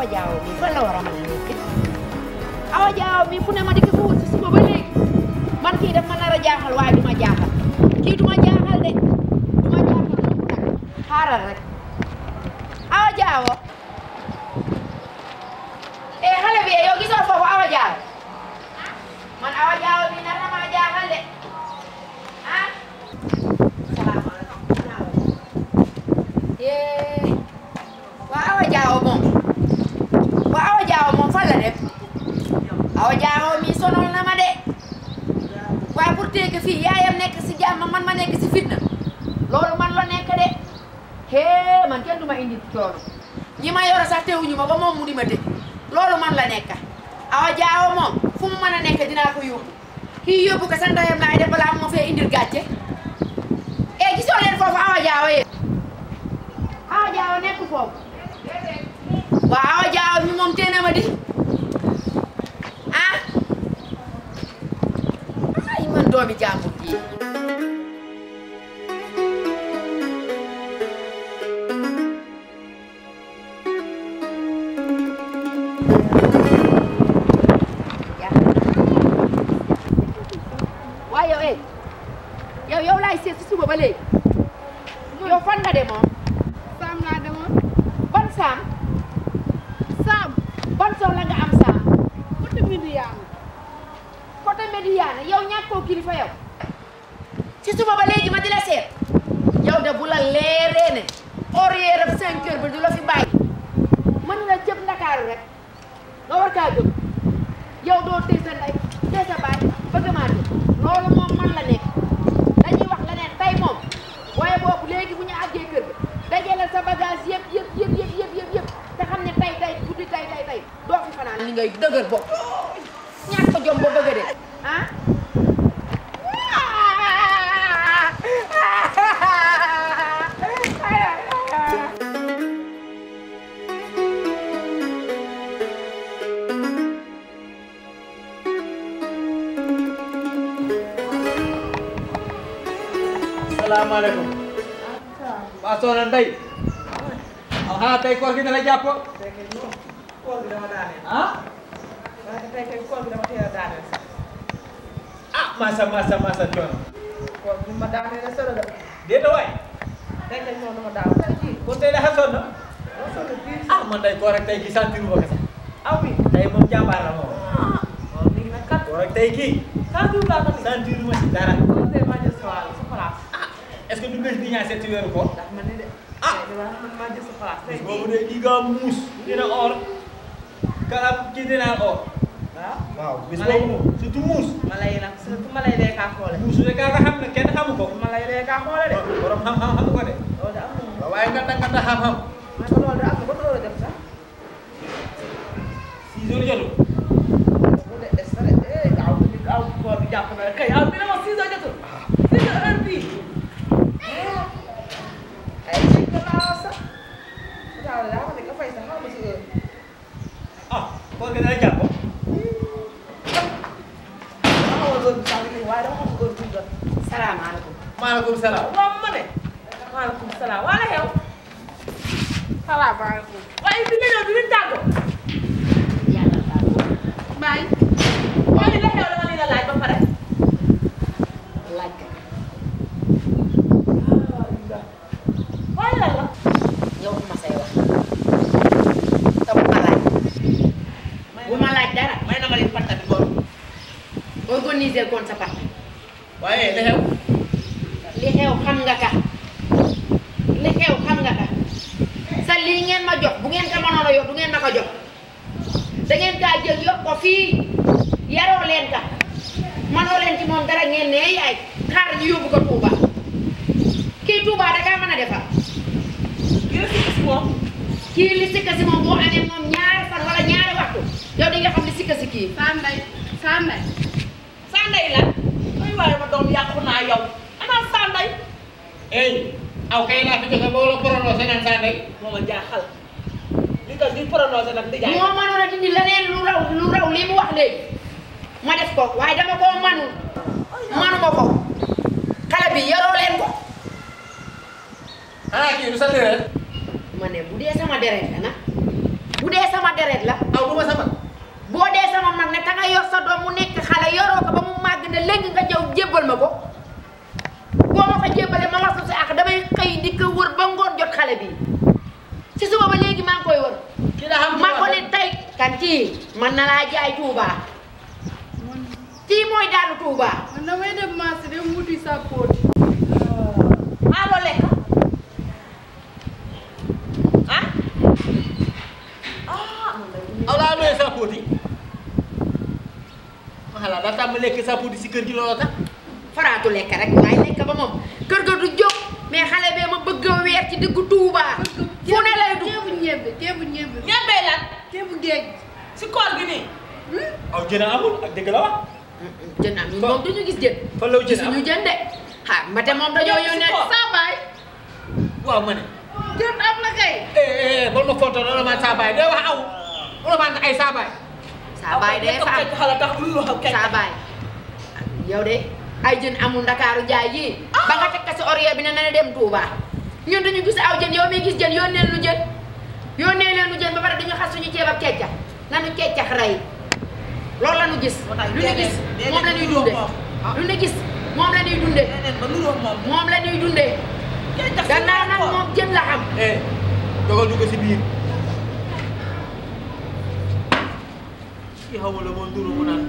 jaaw mi fan la war a mën a nekk awa jaaw mi fu ne ma di ko fa wut si suba ba léegi man kii daf ma nar a jaaxal waaye du ma jaaxal kii du ma jaaxal de du ma jaaxal mukk nag xaaral rek awa jaawo eh xale bi yow gisoo foofu awa jaaw man awa jaawo mi nar na maa jaaxal de ah salaamaaleykum yee waa awa jaawo moom waa awa jaawo moom fan la dem awa jaawo mi sonal na ma de waaye pour teg fii yaayam nekk si jàmm man ma nekk si fitna loolu man la nekk de hee man kenn du ma indi coono ñi ma yoro sax teewuñu ma ba moom mu di ma tëj loolu man la nekk awa jaawo moom fu mu mën a nekk dinaa ko yóbbu kii yóbbu ko sa ndeyam laay def balaa ma fee indil gàcce e gisoo leen foofu awa jaawo yee awa jaawo nekk foofu waaw awa jaawo mi moom teena ma di ah ay man doomi jàmbur ji waaye yow eh yow yow laay seet si suba ba léegi yow fan nga demoon Saam laa demoon ban saam Saam ban soxla nga am saam côté Midiane côté Médiane yow ñàkkoo kilifa yow ci suba ba léegi ma di la seet yow de bu la leeree ne horaire ab cinq heures bi du la fi bàyyi mën na jëp ndakaaru rek nga war kaa jóg yow doo tee sa ndey tee sa baay bëgg maa jóg loolu moom man la nekk dañuy wax leneen tey moom waaye boobu léegi bu ñu àggee kër ga dajale sa bagage yëpp yëpp yëpp yëpp yëpp yëpp yëpp te xam ne tey tey guddi tey tey tey doo fi fanaan li ngay dëgër bopp ñàkk ko jom ba bëgg de ah salaamaaleykum. waa Soxna Ndeye. ah tey koor gi dana jàpp. koor gi dama daaneel. ah. waaye tey kay koor gi dama teel a daaneel sax. ah masa masa masa coono. koor gi ma daaneel a solo de. déet waay. tey kay noonu ma daaw tey jii. kon tey dafa sonn. dama solo biir. ah man tey koor ak tey gi santiru ma ko sax. aw bi. tey moom jàmbaar la moom. waaw léegi nag kat. koor ak tey kii. kan diw laa ko nii. santiru ma si dara. kon tey maa jël sa wàll sa place. est-ce que du bés di ñaan seet ci weeru koor. ndax man ni de. Ah. tey de man maa jël sa place tey boobu jii. de kii nga muus. dina or. kala kii dina or. waaw. waaw bis Ma lay- boobu moom surtout muus. ma lay nag surtout ma lay dee kaa xoole. muus rek kaa nga xam ne kenn xamu ko. ma lay dee kaa xoole de. borom xam-xam xamu ko de. loolu de am na moom. waaye nga da nga da xam-xam. ma ne ko loolu de am na ba loolu def sax. six heures jotul. bu dee des na de eh gaaw bi gaaw koor bi jàpp na rek kay aw bi ne ma six heures jotul. six heures heure bii. ay ci gannaaw sax. daal daa ma ne nga fay sax xaw ma si heure. ah koor gi dana jàpp. dama xamoon heure bi sax li waaye dama xamul heure bi jot. salaamaaleykum maaleykum salaam. waaw ma ne. maaleykum salaam waa la xew. salaamaaleykum waaye bi nga ñëw du ñu tàggoo. yàlla tàggoo baay waaye li la xew dama leen a laaj ba pare. laaj ka waaye lan la. yow bu ma say wax te bu ma laaj bu ma laaj dara may na ma leen fàttali góor. organiser kon sa part waaye li xew. li xew xam nga ka li xew xam nga ka sa lii ngeen ma jox bu ngeen ko mënoon a yor du ngeen ma ko jox da ngeen kaa jël yokk ko fii yaroo leen ka mënoo leen ci moom dara ngeen ne yaay xaar ñu yóbbu ko Touba kii Touba da kaa mën a defar yéen si gis moom. kii li sikka si moom boo amee moom ñaari fan wala ñaari waxtu yow di nga xam li sikka si kii Sanday Sanday Sanday la. ay waaye ma doom yàqu naa yow. ana Sanday. ey aw kay laa fi joxe boo la prononcé naan saa ndey. moo ma jaaxal. li nga di prononcé nag di jaay. moo mënoon a dindi leneen lu raw lu raw li mu wax léegi ma def ko waaye dama koo manul manuma ko xale bi yaroo leen ko ah kii du sa deret. ma ne bu dee sama deret la nag bu dee sama deret la aw du ma sama boo dee sama mag ne ta nga yor sa doom mu nekk xale yoroo ko ba mu màgg ne léegi nga ñëw jébbal ma ko boo ma ko jébbalee ma wax si ak damay xëy di ko wër ba ngoon jot xale bi si suba ba léegi maa ngi koy wër ki da xam ma ko ne tey kan kii man na laa jaay Touba man kii mooy daanu Touba man damay dem marché dem wuti sa pot. maa loo lekk ah ah aw laa doyee sa pooti ma xalaat daa tàmm lekk sa pooti si kër gi looloo tax faraatu lekk rek waaye lekk ba moom kër ga du jóg mais xale bee ma bëgg a weer ci diggu Touba fu ne lay dugg ceebu ñebe ceebu ñebe. ñebee lan ceebu géej. si koor gi nii aw jën a amul ak dëgg la wax jën am ñun moom duñu gis jën fan la jën am gisuñu jën de ah mate moom dañoo yónnee saa baay. waaw ma ne jën am na kay. eh eh bol ma fonto loolu man saa baay day wax aw loolu man ay saa baay saa baay de fa am xala tax lu wax kay saa baay yow de ay jën amul ndakaaru jaay yii ba nga teg ko si orier bi ne na dem Touba ñun duñu gis aw jën yow mi gis jën yónnee lu jën yónnee leen lu jën ba pare duñu xas suñu ceeb ak keccax nanu keccax rey loolu la ñu gis lu ñu gis moom la ñuy dunde lu ñu gis moom la ñuy dunde neneen ba nuroo moom moom la ñuy dundee gannaaw nag moom jën la xam eh dogal ñu ko si biir kii xaw ma la moom duru mu naan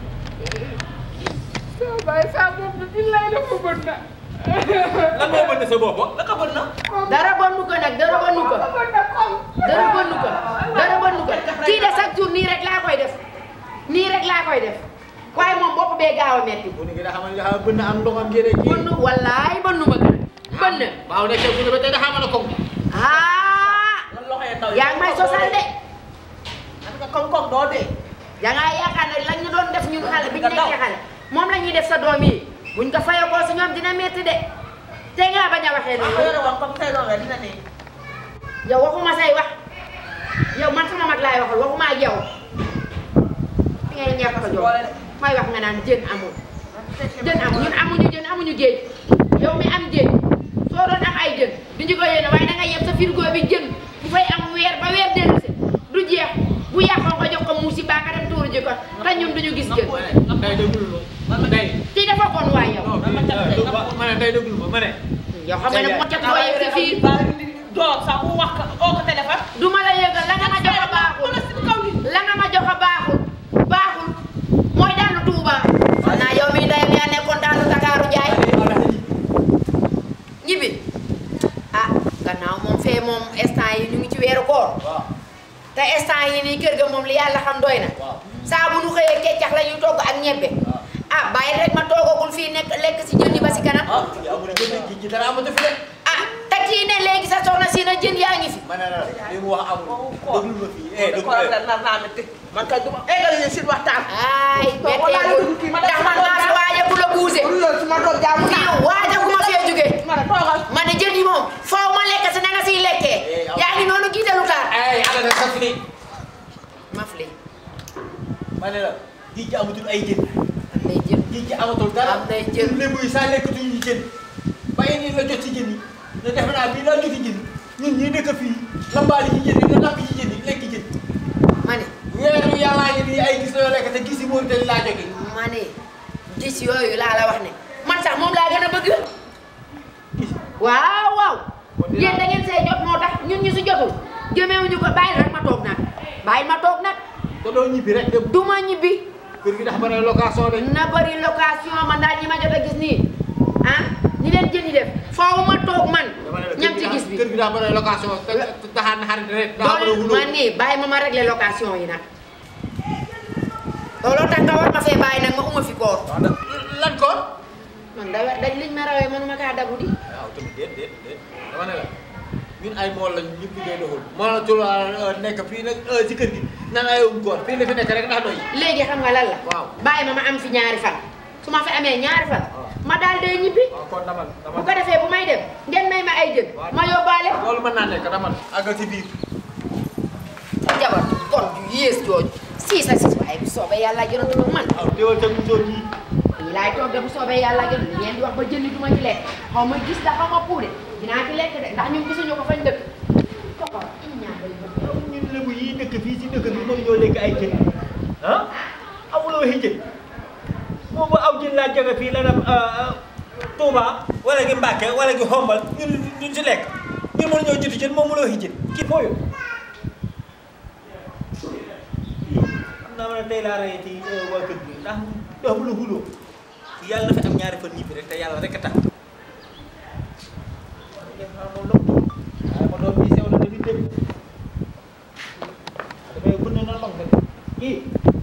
saa baay saa boobu billaay dafa bën na. lan moo bënn sa bopp la ko bën na dara bonnu ko nag dara bonnu ko dafa bën na kom. dara bonnu ko dara bonnu ko kii de chaque jour nii rek laa koy def nii rek laa koy def waaye moom bopp bee gaaw a metti bu ni nga xam ne xam bënn am ndoxam ngeen kii bënn wallaay bënnu ma gën bënn waaw nekk bu ne ba tey da xam na ko ah lan loxo yi ndaw yaa ngi may sosal de am nga koŋ koŋ doo dee da ngaa yaakaar ne lañ ñu doon def ñun xale bi ñu nekkee xale moom la ñuy def sa doom yi buñ ko fayakoo si ñoom dina metti de te ngaa bañ a waxee wax ko noonu yore woon comme say doom la dina ne yow waxuma say wax yow man sama mag laay waxal waxuma ak yow fi ngay ñàkk a jox may wax nga naan jën amul jën amul ñun amuñu jën amuñu géej yow mi am géej soo doon am ay jën duñu ko yéene waaye da nga yeb sa frigo bi jën bu fay am weer ba weer dellusi du jeex bu yàqoo nga jox ko muusi baa nga dem tuuru ji ko te ñun duñu gis jën day déglu ma day ci dafa kon waay yow ma ne day déglu ma ma ne yow xam nga ne moo cat loo yegg si fii doo sax mu wax ko oo ko téléphone du ma la yëgal la nga ma jox a baaxul wala si kaw ni la nga ma jox a baaxul baaxul mooy daanu Touba naa yow mii ndeyam yaa nekkoon daanu Dakaaru jaay ñibbi ah gannaaw moom fee moom instant yi ñu ngi ci weeru koor waaw te instant yi nii kër ga moom li yàlla xam doy na waaw saa bu nu xëyee keccax la ñuy togg ak ñebbe ah bàyyi rek ma toogagul fii nekk lekk si jën yi ba si kanam ah kii amul jën gi ci dara amatu fi de ah te kii ne léegi sa soxna si na jën yaa ngi fi ma ne la li mu wax amul déglu ma fii eh déglu ko la nar naa metti man kay duma égal yéen seen waxtaan ay betteegul ndax man maa fi waaja bu la buuse loolu su ma doon jaamu fii waaja bu ma fee jógee ma ne toogal ma ne jën yi moom foo ma lekk si na nga siy lekkee yaa ngi noonu giitalu taar ay ala na sax ni mafli ma ne la géej gi amatul ay jën am nay jën géej gi amatul dara Am nay jën. ñun lébu yi saa lekkatuñu jën bàyyi nii la jot ci jën yi ne defe naa bii laa joti jën ñun ñii dëkk fii lambaali ci jën yi nga napp ci jën yi lekk jën ma ne weeru yàllaa ngi nii ay gis la yoo lekk te gis yi moo tey laa jóge ma ne gis yooyu laa la wax ne man sax moom laa gën a bëgg gis waaw waaw Kon dinaa- yéen da ngeen see jot moo tax ñun ñu si jotul jëmewuñu ko bàyyi rek ma toog nag bàyyi ma toog nag te doo ñibbi rek dem du ma ñibbi kër gi dafa bare location de na bëri location man daal ñi ma jot a gis nii ah ñi leen jën yi def foofu ma toog man dama ne la ñam kër ci gi gis bi kër gi daa bare location te te taxaar na xarit rek daa bare loolu wuloo man nii bàyyi ma ma régler location yi nag looloo tax nga war ma fee bàyyi nag ma uma fi koor waaw da lan koon man da dañ liñ ma rawee manuma kaa dabu di waaw tamit déet déet déet dama ne la ñun ay mool lañ ñëpp liggéey doxul moo la tul nekk fii nag si kër gi nan ay um koor fii la fi nekk rek ndax doy léegi xam nga lan la Waaw. bàyyi ma ma am fi ñaari fan su ma fi amee ñaari fan Waaw. ma daal dee ñibbi waaw kon dama bu dama ko defee bu may dem ngeen may ma ay jën Waaw. ma yóbbaale loolu mën naa nekk dama àggal si biir jabar kon ju yées jooju sii sa siis waaye bu soobee yàlla jënatu nag man waaw teewal sa musóor yi lii laay toogee bu soobee yàlla jënd li ngeen di wax ba jëndi du ma ci lekk xaw ma gis da xaw ma puude dinaa ci lekk de ndax ñun gisuñu ko fañ dëkk kokor i ñaa day bëgg ñun lébu yi dëkk fii si dëkk bi mënuñoo lekk ay jën ah amuloo waxi jën moom bu aw jën laa jóge fii la dem Touba wala gi Mbàkke wala gi Xombal ñun duñ si lekk ñun mënuñoo juti jën moom mënoo waxi jën kii fooyu xam naa ma ne tey laa rey ci waa kër gi ndax dox lu xuloo yàlla na fi am ñaari fan ñibbi rek te yàlla rek a tax def naa moom loolu waaye ma doom bii sew na dañuy dégg dafay bënn na mag rek kii